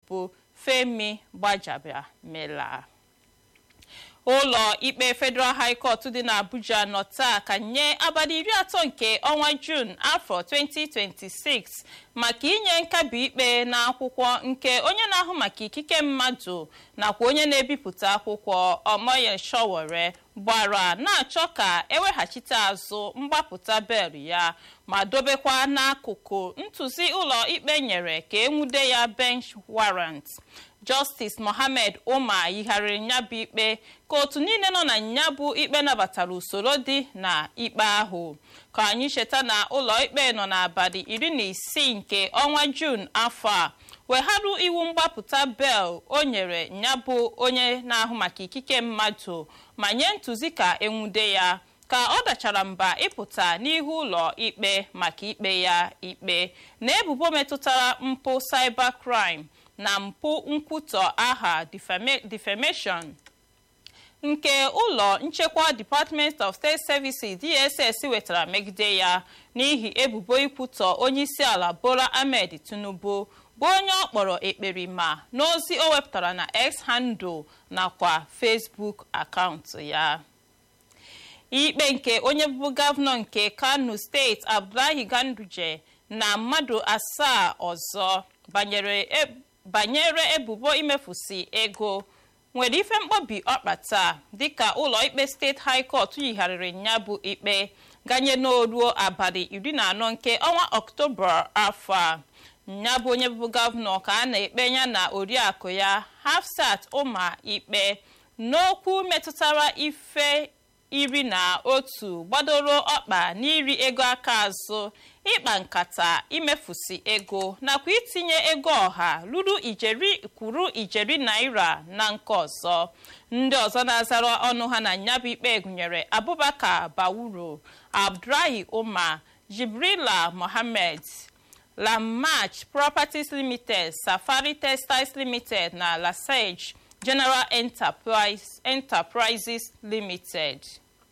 bụ femi gbajabamila ụlọ ikpe federal high court dị n'abuja nọ taa ka nye abalị iri atọ nke ọnwa jun afọ 2026 maka inye nkabi ikpe n'akwụkwọ nke onye na-ahụ maka ikike mmadụ nakwa onye na-ebipụta akwụkwọ omoye showore gbara na-achọ ka eweghachite azụ mgbapụta bel ya ma dobekwa n'akụkụ ntụzi ụlọ ikpe nyere ka enwude ya bench warrant justice mohammed umar yigharịrị nyabụ ikpe ka otu niile nọ na nyabụ ikpe nabatara usoro dị na ikpe ahụ ka anyị cheta na ụlọ ikpe nọ n'abalị iri na isii nke ọnwa jun afọ a wegharụ iwu mgbapụta bel o nyere nyabụ onye na-ahụ maka ikike mmadụ ma nye ntụzi ka enwude ya ka ọ dachara mba ịpụta n'ihu ụlọ ikpe maka ikpe ya ikpe na ebubo metụtara mpụ cybercrime na mpụ nkwutọ aha defamation nke ụlọ nchekwa department of state services dss wetara megide ya n'ihi ebubo ikwutọ onyeisiala bola ahmed tinubu bụ onye ọ kpọrọ ekperima n'ozi o wepụtara na x handle nakwa facebook akaụntụ ya ikpe nke onye bụbu gọvanọ nke kano steeti abdullahi ganduje na mmadụ asaa ọzọ banyere ebubo imefusi ego nwere ife mkpọbi ọkpata dịka ụlọ ikpe steeti high court yigharịrị ya bụ ikpe ganye n'oruo abalị iri na anọ nke ọnwa ọktoba afọ a ya bụ onye bụbu gọvanọ ka a na-ekpe ya na oriakụ ya hafsat ụma ikpe n'okwu metụtara ife iri na otu gbadoro ọkpa n'iri ego aka azụ ịkpa nkata imefusi ego nakwa itinye ego ọha ruru ijeri kwuru ijeri naira na nke ọzọ ndị ọzọ na-azara ọnụ ha na nyabụ ikpe gụnyere abubakar bawuro abdullahi umar jibrila mohammed lamach properties limited safari textiles limited na lasage general enterprise enterprises limited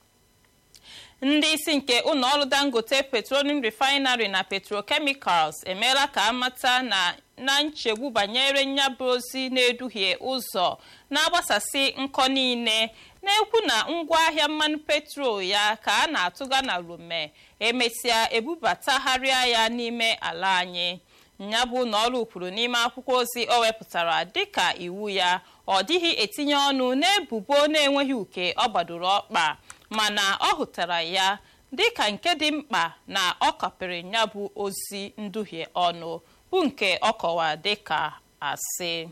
ndị isi nke ụlọọrụ dangote petroleum refinery na petrochemicals emeela ka amata na na nchegbu banyere nyabụ ozi na-eduhie ụzọ na-agbasasị nkọ niile na-ekwu na ngwaahịa mmanụ petrol ya ka a na-atụga na Lome emesịa ebubatagharịa ya n'ime ala anyị nyabụ na ọrụ kwuru n'ime akwụkwọ ozi o wepụtara dịka iwu ya ọ dịghị etinye ọnụ n'ebubo na-enweghị uke ọ gbadoro ọkpa mana ọ hụtara ya dịka nke dị mkpa na ọ kapịrị nyabụ ozi nduhie ọnụ bụ nke ọ kọwa dịka asị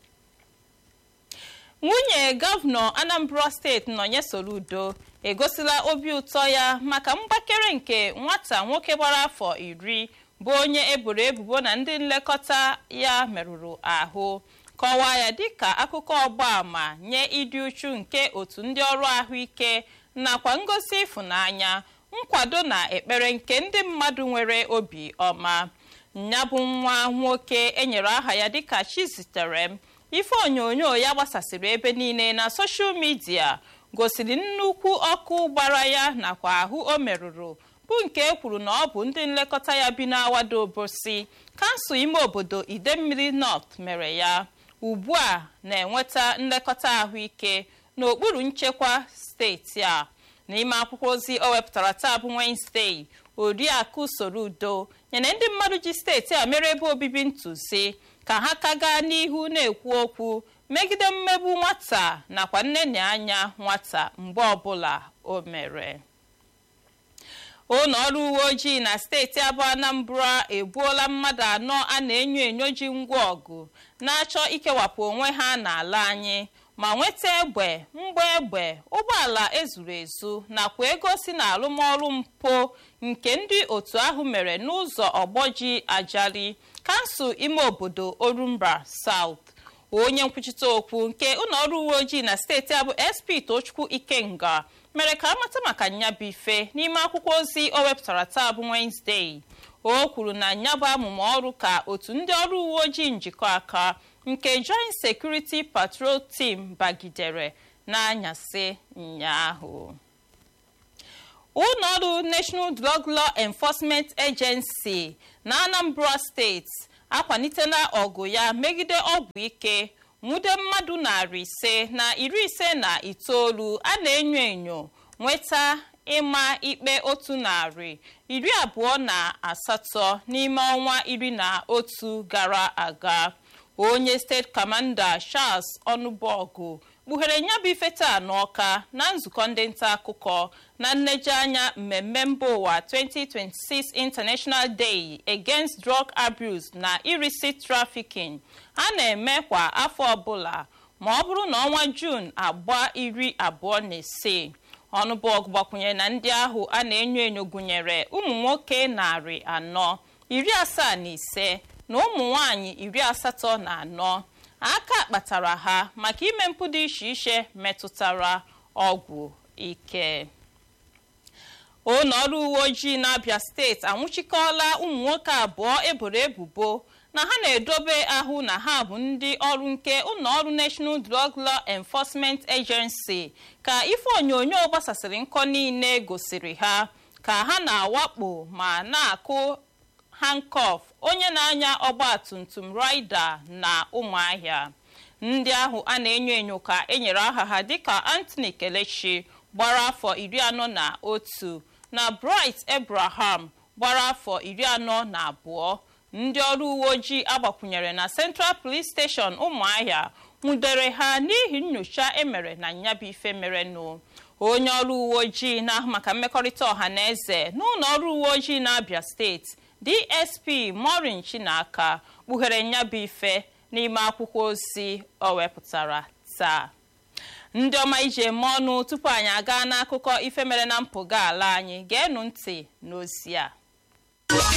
nwunye gọvanọ anambra steeti nọnye soludo egosila obi ụtọ ya maka mgbakere nke nwata nwoke gbara afọ iri bụ onye eboro ebubo na ndị nlekọta ya merụrụ ahụ kọwaa ya dịka akụkọ ọgbaama nye ịdị uchu nke otu ndị ọrụ ahụike nakwa ngosi ịfụnanya nkwado na ekpere nke ndị mmadụ nwere obi ọma ya bụ nwa nwoke enyere aha ya dịka chizitere m ife onyonyo ya gbasasịrị ebe niile na soshal midia gosiri nnukwu ọkụ gbara ya nakwa ahụ o merụrụ bụ nke e kwuru na ọ bụ ndị nlekọta ya bi n'awado obosi kansụl ime obodo idemmiri north mere ya ugbu a na-enweta nlekọta ahụike n'okpuru nchekwa steeti a n'ime akwụkwọ ozi o wepụtara taa bụ Wednesday oriakụ Soludo nyere ndị mmadụ ji steeti a mere ebe obibi ntụzi ka ha ka gaa n'ihu na-ekwu okwu megide mmegbu nwata nakwa nnenye anya nwata mgbe ọbụla o mere ụlọ ọrụ uwe ojii na steeti abụọ Anambra egbuola mmadụ anọ a na-enyo enyo ji ngwa ọgụ na-achọ ikewapụ onwe ha n'ala anyị ma nweta egbe mgba egbe ụgbọala ezuru ezu nakwa ego si na arụmọrụ mpụ nke ndị otu ahụ mere n'ụzọ ọgbọji ajali kansụl ime obodo orumba South onye nkwuchite okwu nke ụlọọrụ uwe ojii na steeti abụ SP Tochukwu Ikenga mere ka amata maka nyabụ ife n'ime akwụkwọ ozi o wepụtara taa bụ Wednesday o kwuru na nyabụ amụma ọrụ ka otu ndị ọrụ uwe ojii njikọ aka nke Joint Security Patrol Team bagidere n'anyasị ụnyaahụ ụlọọrụ National Drug Law Enforcement Agency na Anambra steeti akwalitela ọgụ ya megide ọgwụ ike nwude mmadụ narị ise na iri ise na itoolu a na-enyo enyo nweta ịma ikpe otu narị iri abụọ na asatọ n'ime ọnwa iri na otu gara aga onye steeti kọmanda charles ọnụbọgụ kpughere nyabụ ife taa n'ọka na nzukọ ndị nta akụkọ na nlejeanya mmemme mba ụwa 2026 international day against drug abuse na illicit trafficking a na-eme kwa afọ ọbụla ma ọ bụrụ na ọnwa jun agba iri abụọ na ise ọnụbọgụ gbakwunyere na ndị ahụ a na-enyo enyo gụnyere ụmụ nwoke narị anọ iri asaa na ise na ụmụ nwanyị iri asatọ na anọ aka kpatara ha maka ime mpụ dị iche iche metụtara ọgwụ ike ụlọ ọrụ uwe ojii n'abia steeti anwụchikọọla ụmụ nwoke abụọ eboro ebubo na ha na-edobe ahụ na ha bụ ndị ọrụ nke ụlọ ọrụ national drug law enforcement agency ka ife onyonyo gbasasịrị nkọ niile gosiri ha ka ha na-awakpo ma na-akụ hankof onye na-anya ọgbatumtum rida na ụmụahịa ndị ahụ a na-enyo enyo ka enyere aha ha dịka anthony kelechi gbara afọ iri anọ na otu na bright abraham gbara afọ iri anọ na abụọ ndị ọrụ uwe ojii agbakwunyere na central police station ụmụahịa nwudere ha n'ihi nyocha emere na nyabụ ife merenụ onye ọrụ uwe ojii na-ahụ maka mmekọrịta ọha na eze n'ụlọ ọrụ uwe ojii na-abịa steeti dsp morin chinaka kpughere nyabụ ife n'ime akwụkwọ ozi o wepụtara taa ndị ọma iji eme ọnụ tupu anyị aga n'akụkọ ife mere na mpụga ala anyị geenụ ntị n'ozi a